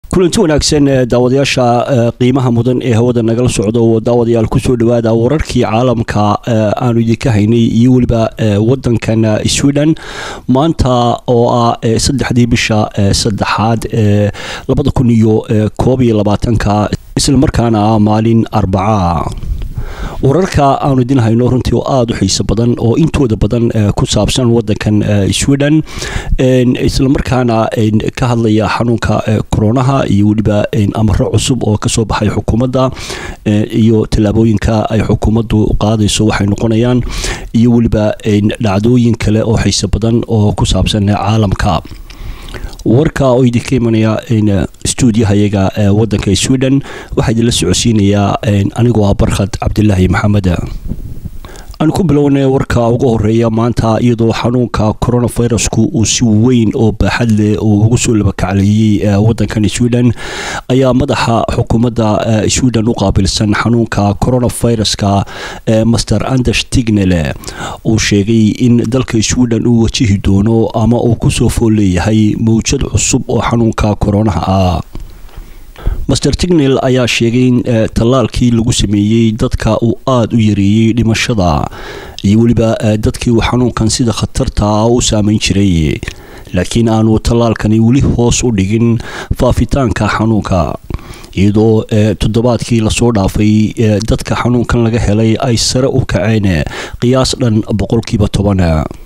kulanti wanaagsan daawadayaasha qiimaha mudan ee hawada nagala socdo daawadayaal kusoo dhawaada wararkii caalamka aanu idinka haynay iyo weliba wadankan sweden maanta oo ah saddexdii bisha saddexaad ee labada kun iyo koob iyo labaatanka islamarkaana ah maalin arbaca wararka aanu idin hayno runtii oo aada u xiiso badan oo intooda badan ku saabsan wadankan sweden islamarkaana ka hadlaya xanuunka koronaha iyo weliba amaro cusub oo kasoo baxay xukuumadda iyo tallaabooyinka ay xukuumaddu qaadayso waxay noqonayaan iyo weliba dhacdooyin kale oo xiiso badan oo ku saabsan caalamka warka oo idinka imanaya stuudiyahayaga wadanka sweden waxaa idinla socodsiinayaa anigoo ah barkhad cabdilaahi maxamed aan ku bilownay warka ugu horeeya maanta iyadoo xanuunka coronavirusku uu si weyn oo baaxad leh oo ugu soo labakacleeyey wadankan sweden ayaa madaxa xukuumadda sweden u qaabilsan xanuunka coronaviruska master anders tignele uu sheegay in dalka sweden uu wajihi doono ama uu kusoo fool leeyahay mawjad cusub oo xanuunka koronaha ah master tignel ayaa sheegay in tallaalkii lagu sameeyey dadka uu aada u yareeyey dhimashada iyo weliba dadkii uu xanuunkan sida khatarta u saameyn jiray laakiin aanu tallaalkani weli hoos u dhigin faafitaanka xanuunka iyadoo toddobaadkii lasoo dhaafay dadka xanuunkan laga helay ay sare u kaceen qiyaas dhan boqolkiiba toban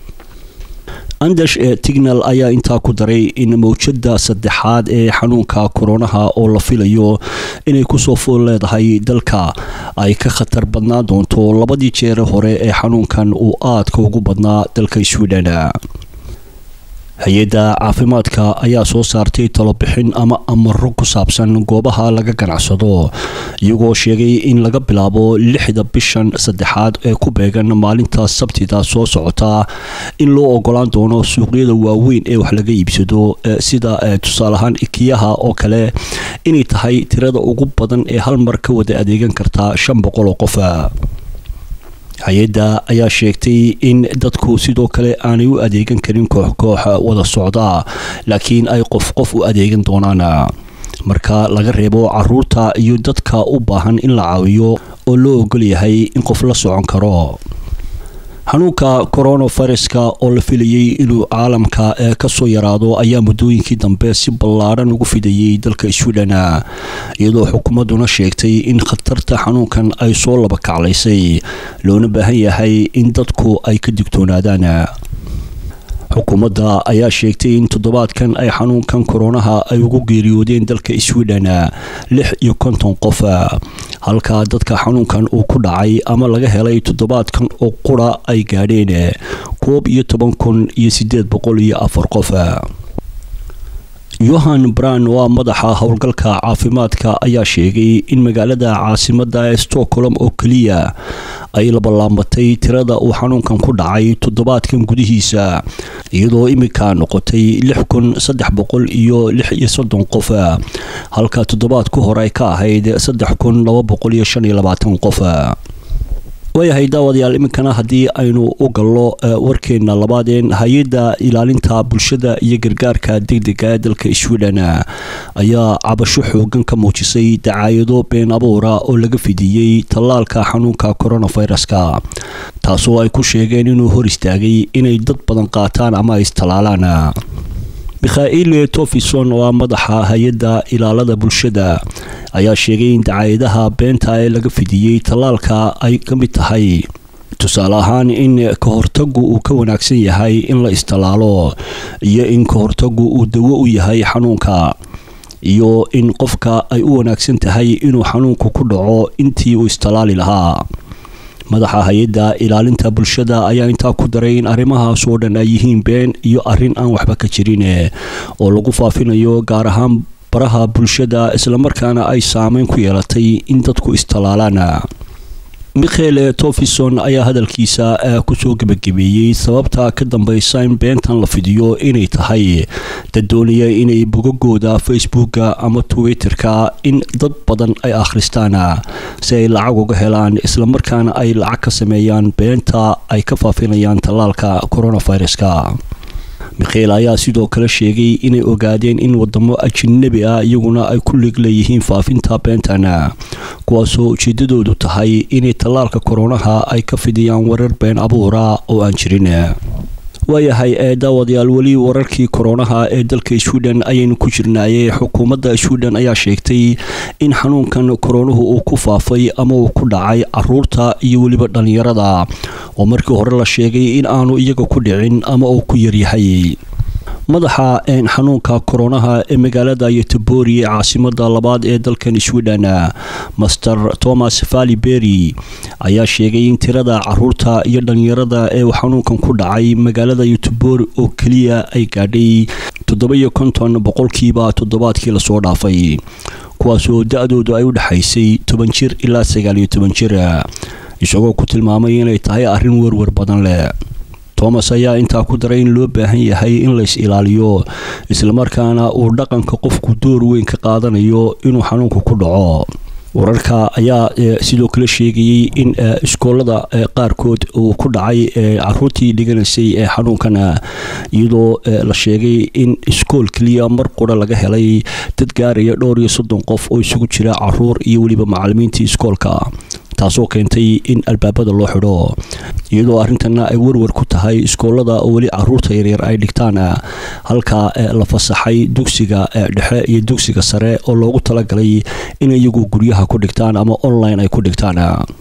anders tignal ayaa intaa ku daray in mawjada saddexaad ee xanuunka koronaha oo la filayo inay kusoo fool leedahay dalka ay ka khatar badnaan doonto labadii jeere hore ee xanuunkan uu aadka ugu badnaa dalka sweden hay-adda caafimaadka ayaa soo saartay talobixin ama amaro ku saabsan goobaha laga ganacsado iyagoo sheegay in laga bilaabo lixda bishan saddexaad ee ku beegan maalinta sabtida soo socota in loo ogolaan doono suuqyada waaweyn ee wax laga iibsado sida tusaale ahaan ikiyaha oo kale inay tahay tirada ugu badan ee hal mar ka wada adeegan karta shan boqol oo qof hay-adda ayaa sheegtay in dadku sidoo kale aanay u adeegan karin koox koox wada socda laakiin ay qof qof u adeegan doonaan marka laga reebo caruurta iyo dadka u baahan in la caawiyo oo loo ogol yahay in qof la socon karo xanuunka coronaviruska oo la filayay inuu caalamka kasoo yaraado ayaa muddooyinkii dambe si ballaadhan ugu fidayay dalka sweden iyadoo xukuumadduna sheegtay in khatarta xanuunkan ay soo laba kaclaysay loona baahan yahay in dadku ay ka digtoonaadaan xukuumadda ayaa sheegtay in toddobaadkan ay xanuunkan koronaha ay ugu geeriyoodeen dalka sweden lix iyo konton qof halka dadka xanuunkan uu ku dhacay ama laga helay toddobaadkan oo qura ay gaadheen koob iyo toban kun iyo sideed boqol iyo afar qof yohan bran waa madaxa howlgalka caafimaadka ayaa sheegay in magaalada caasimada ee stockholm oo keliya ay labalaabatay tirada uu xanuunkan ku dhacay toddobaadkan gudihiisa iyadoo iminka noqotay lix kun saddex boqol iyo lix iyo soddon qof halka toddobaad ku hore ay ka ahayd saddex kun laba boqol iyo shan iyo labaatan qof waayahay daawadayaal iminkana haddii aynu u gallo warkeena labaadeen hay-adda ilaalinta bulshada iyo gargaarka degdega ee dalka sweden ayaa cabasho xoogan ka muujisay dacaayado been abuura oo laga fidiyey tallaalka xanuunka coronaviruska taasoo ay ku sheegeen inuu hor istaagay inay dad badan qaataan ama ay istalaalaan mikhail tofison oo ah madaxa hay-adda ilaalada bulshada ayaa sheegay in dacaayadaha beenta ee laga fidiyey tallaalka ay ka mid tahay tusaale ahaan in ka hortagu uu ka wanaagsan yahay in la istalaalo iyo in ka hortagu uu dawo u yahay xanuunka iyo in qofka ay u wanaagsan tahay inuu xanuunku ku dhaco intii uu istalaali lahaa madaxa hay-adda ilaalinta bulshada ayaa intaa ku daray in arrimahaas oo dhan ay yihiin been iyo arrin aan waxba ka jirin oo lagu faafinayo gaar ahaan baraha bulshada islamarkaana ay saameyn ku yeelatay in dadku istalaalaan mikhael tofison ayaa hadalkiisa kusoo gebagabeeyey sababta ka dambeysa in beentan la fidiyo inay tahay dad doonaya inay bogagooda facebooka ama twitterka in dad badan ay akhristaan si ay lacag uga helaan islamarkaana ay lacag ka sameeyaan beenta ay ka faafinayaan tallaalka coronaviruska mikhael ayaa sidoo kale sheegay inay ogaadeen in wadamo ajanabi ah iyaguna ay ku lig leeyihiin faafinta beentana kuwaasoo ujeedadoodu tahay inay tallaalka koronaha ay ka fidiyaan warar been abuura oo aan jirin waayahay ee daawadayaal weli wararkii koronaha ee dalka sweden ayaynu ku jirnaayey xukuumadda sweden ayaa sheegtay in xanuunkan koronuhu uu ku faafay ama uu ku dhacay caruurta iyo weliba dhallinyarada oo markii hore la sheegay in aanu iyaga ku dhicin ama uu ku yaryahay madaxa xanuunka koronaha ee magaalada yotobori ee caasimada labaad ee dalkan sweden master thomas valibery ayaa sheegay in tirada caruurta iyo dhalinyarada ee xanuunkan ku dhacay magaalada yotobori oo keliya ay gaadhay toddoba-iyo konton boqolkiiba toddobaadkii lasoo dhaafay kuwaasoo da-doodu ay u dhexaysay toban jir ilaa sagaaliyo toban jir isagoo ku tilmaamay inay tahay arrin werwer badan leh thomas ayaa intaa ku daray in loo baahan yahay in lays ilaaliyo islamarkaana uu dhaqanka qofku door weyn ka qaadanayo inuu xanuunku ku dhaco wararka ayaa sidoo kale sheegayey in iskoolada qaarkood uu ku dhacay caruurtii dhiganaysay ee xanuunkan iyadoo la sheegay in iskool keliya mar qura laga helay dad gaaraya dhowr iyo soddon qof oo isugu jira caruur iyo weliba macalimiintii iskoolka taasoo keentay in albaabada loo xidho iyadoo arrintana ay werwer ku tahay iskoolada oo weli caruurta yaryar ay dhigtaan halka la fasaxay dugsiga dhexe iyo dugsiga sare oo loogu talagalay in iyagu guryaha ku dhigtaan ama online ay ku dhigtaan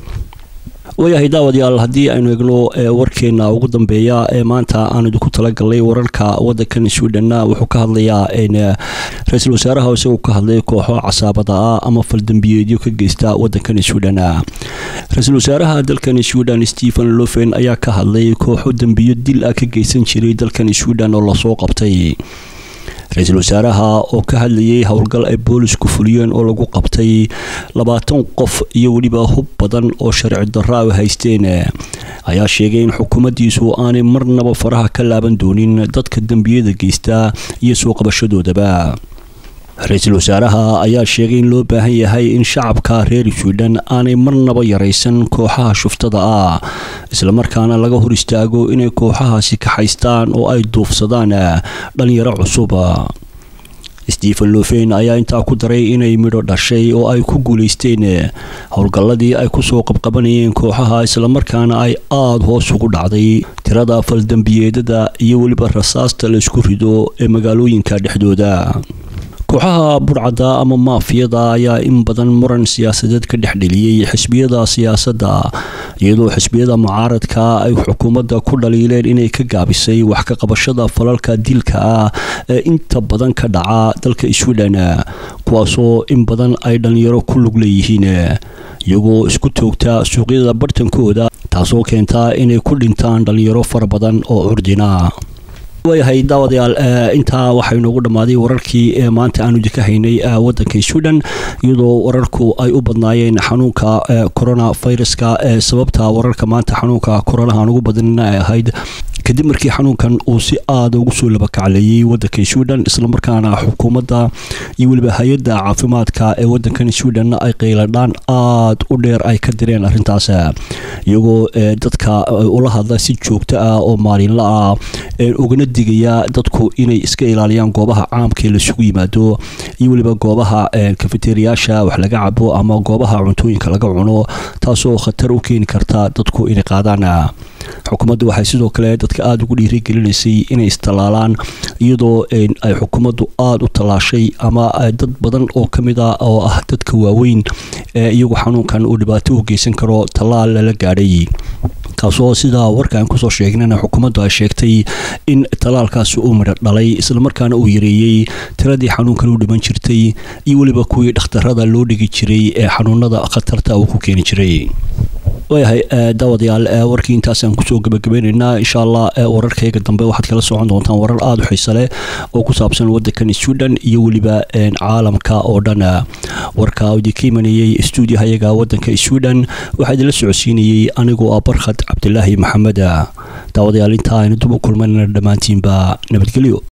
waayahay daawadayaal haddii aynu egno warkeena ugu dambeeya ee maanta aan idinku talagalnay wararka wadankan sweden wuxuu ka hadlayaa ra-iisul wasaaraha isagoo ka hadlay kooxo casaabada ah ama faldambiyeedyo ka geysta wadankan sweden ra-iisul wasaaraha dalkan sweden stephen lofen ayaa ka hadlay kooxo dembiyo dil ah ka geysan jiray dalkan sweden oo lasoo qabtay ra-iisul wasaaraha oo ka hadlayay howlgal ay boolisku fuliyeen oo lagu qabtay labaatan qof iyo weliba hub badan oo sharci darra ay haysteen ayaa sheegay in xukuumaddiisu aanay marnaba faraha ka laaban doonin dadka dembiyada geysta iyo soo qabashadoodaba ra-iisul wasaaraha ayaa sheegay in loo baahan yahay in shacabka reer sweden aanay marnaba yaraysan kooxaha shuftada ah islamarkaana laga hor istaago inay kooxahaasi kaxaystaan oo ay duufsadaan dhalinyaro cusub stephen lofen ayaa intaa ku daray inay midho dhashay oo ay ku guulaysteen howlgalladii ay kusoo qabqabanayeen kooxaha islamarkaana ay aada hoos ugu dhacday tirada faldambiyeedada iyo weliba rasaasta laysku rido ee magaalooyinka dhexdooda kooxaha burcadda ama maafiyada ayaa in badan muran siyaasadeed ka dhex dheliyey xisbiyada siyaasadda iyadoo xisbiyada mucaaradka ay xukuumadda ku dhaliileen inay ka gaabisay wax ka qabashada falalka dilka ah ee inta badan ka dhaca dalka sweden kuwaasoo in badan ay dhalinyaro ku lug leeyihiin iyagoo isku toogta suuqyada bartankooda taasoo keenta inay ku dhintaan dhalinyaro fara badan oo curdina waayahay daawadayaal intaa waxay noogu dhammaaday wararkii ee maanta aanu idinka haynay wadanka sweden iyadoo wararku ay u badnaayeen xanuunka corona viruska ee sababta wararka maanta xanuunka coronaha aan ugu badnina ay ahayd kadib markii xanuunkan uu si aada ugu soo labakacleeyey wadanka sweden islamarkaana xukuumadda iyo weliba hay-adda caafimaadka ee wadankan sweden ay qayladhaan aada u dheer ay ka direen arrintaas iyagoo dadka ula hadla si joogto ah oo maalinla ah ugana digaya dadku inay iska ilaaliyaan goobaha caamka ee laisugu yimaado iyo weliba goobaha kafeteriyaasha wax laga cabo ama goobaha cuntooyinka laga cuno taasoo khatar u keeni karta dadku inay qaadaan xukuumaddu waxay sidoo kale dadka aada ugu dhiirigelinaysay inay istallaalaan iyadoo ay xukuumaddu aada u tallaashay ama dad badan oo ka mid ah oo ah dadka waaweyn ee iyagu xanuunkan uu dhibaato u geysan karo tallaal lala gaadhay kaasoo sidaa warkaan kusoo sheegnana xukuumaddu ay sheegtay in tallaalkaasi uu midho dhalay islamarkaana uu yareeyey tiradii xanuunkan u dhiman jirtay iyo weliba kuwii dhakhtarada loo dhigi jiray ee xanuunada khatarta uu ku keeni jiray waayahay daawadayaal warkii intaasaan kusoo gabagabaynaynaa insha allah wararkayga dambe waxaad kala socon doontaan warar aada u xiise leh oo ku saabsan wadankan sweden iyo weliba caalamka oo dhan warka idinka imanayey stuudiyahayaga wadanka sweden waxaa idinla socodsiinayey anigoo ah barkhad cabdilaahi maxamed daawadayaal intaa aynu dub u kulmanana dhammaantiinba nabadgelyo